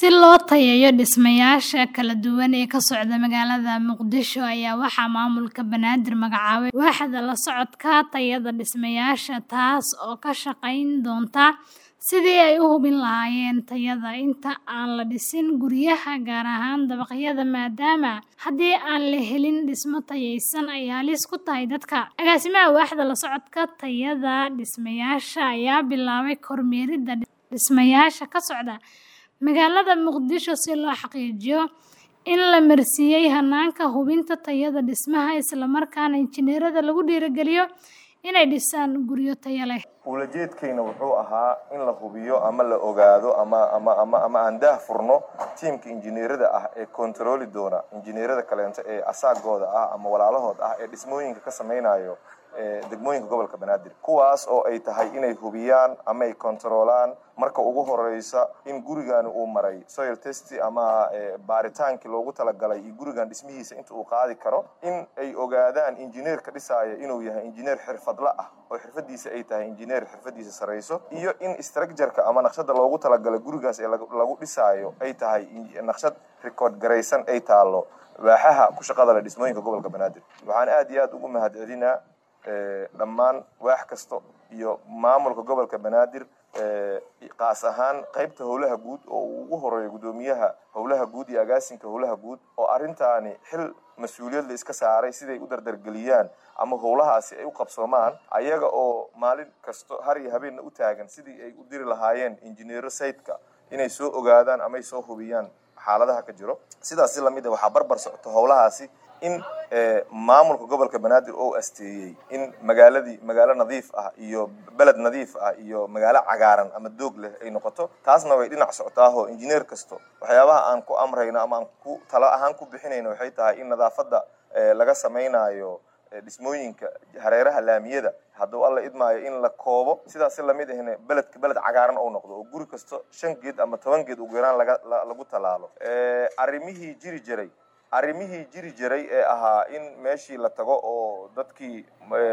Si loo tayeeyo dhismayaasha kala duwan ee ka socda magaalada Muqdisho ayaa waxaa maamulka Banaadir magacaabay waaxda la socodka tayada dhismayaasha taas oo ka shaqayn doonta sidii ay u hubin lahaayeen tayada inta aan la dhisin guryaha gaar ahaan dabaqyada maadaama haddii aan la helin dhismo tayaysan ay halis ku tahay dadka. Agaasimaha waaxda la socodka tayada dhismayaasha ayaa bilaabay kormeeridda dhismayaasha ka socda magaalada Muqdisho si loo xaqiijiyo in la marsiiyay hanaanka hubinta tayada dhismaha isla markaana injineerada lagu dhiirrigeliyo inay dhisaan guryo tayo leh. ulajeedkayna wuxuu ahaa in la hubiyo ama la ogaado ama ama ama ama aan daah furno tiimka injineerada ah ee kontarooli doona injineerada kaleento ee asaagooda ah ama walaalahood ah ee dhismooyinka ka samaynayo degmooyinka gobolka banaadir kuwaas oo ay tahay inay hubiyaan ama ay kontaroolaan marka ugu horeysa in gurigan uu maray soil test ama baaritaankii loogu talagalay iyo gurigan dhismihiisa inta uu qaadi karo in ay ogaadaan injineerka dhisaaya inuu yahay injineer xirfadla ah oo xirfadiisa ay tahay injineer xirfadiisa sareyso iyo in structureka ama naqshada loogu talagalay gurigaas ee lagu dhisaayo ay tahay naqshad record garaysan ay taalo waaxaha ku shaqada leh dhismooyinka gobolka banaadir waxaan aad iyo aad ugu mahad celinaa dhammaan waax kasta iyo maamulka gobolka banaadir qaas ahaan qaybta howlaha guud oo uu ugu horeeyo guddoomiyaha howlaha guud iyo agaasinka howlaha guud oo arrintaani xil mas-uuliyad la iska saaray siday u dardargeliyaan ama howlahaasi ay u qabsoomaan ayaga oo maalin kasto har iyo habeenna u taagan sidii ay u diri lahaayeen injineero sayidka inay soo ogaadaan ama ay soo hubiyaan xaaladaha ka jiro sidaas si lamid a waxaa barbar socoto howlahaasi in maamulka gobolka banaadir oo asteeyey in magaaladii magaalo nadiif ah iyo beled nadiif ah iyo magaalo cagaaran ama doog leh ay noqoto taasna way dhinac socotaaho injineer kasto waxyaabaha aan ku amrayno ama aan ku talo ahaan ku bixinayno waxay tahay in nadaafadda laga samaynayo dhismooyinka hareeraha laamiyada hadduu alla idmaayo in la koobo sidaas si lamid ahna beledka beled cagaaran ou noqdo oo guri kasto shan geed ama toban geed ugu yaraan laga lagu tallaalo arrimihii jiri jiray arrimihii jiri jiray ee ahaa in meeshii la tago oo dadkii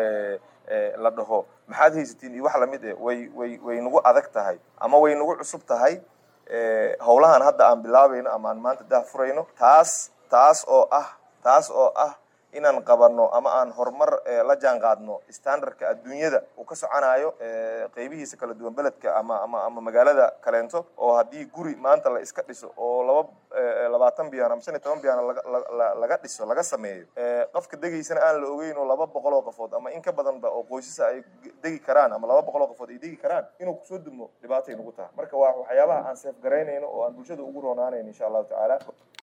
la dhaho maxaad haysatiin iyo wax lamid eh way way way nagu adag tahay ama way nagu cusub tahay howlahan hadda aan bilaabayno ama aan maanta dah furayno taas taas oo ah taas oo ah inaan qabanno ama aan horumar la jaan qaadno standardka adduunyada uu ka soconayo qeybihiisa kala duwan beledka ama ama ama magaalada kaleento oo haddii guri maanta la iska dhiso oo laba labaatan biyaan ama shan iyo toban biyaan laga dhiso laga sameeyo qofka degaysana aan la ogeyn oo laba boqol oo qofood ama in ka badanba oo qoysasa ay degi karaan ama laba boqol oo qofood ay degi karaan inuu kusoo dumo dhibaatay nagu tahay marka waa waxyaabaha aan seef garaynayno oo aan bulshada ugu roonaanayno insha allahu tacaala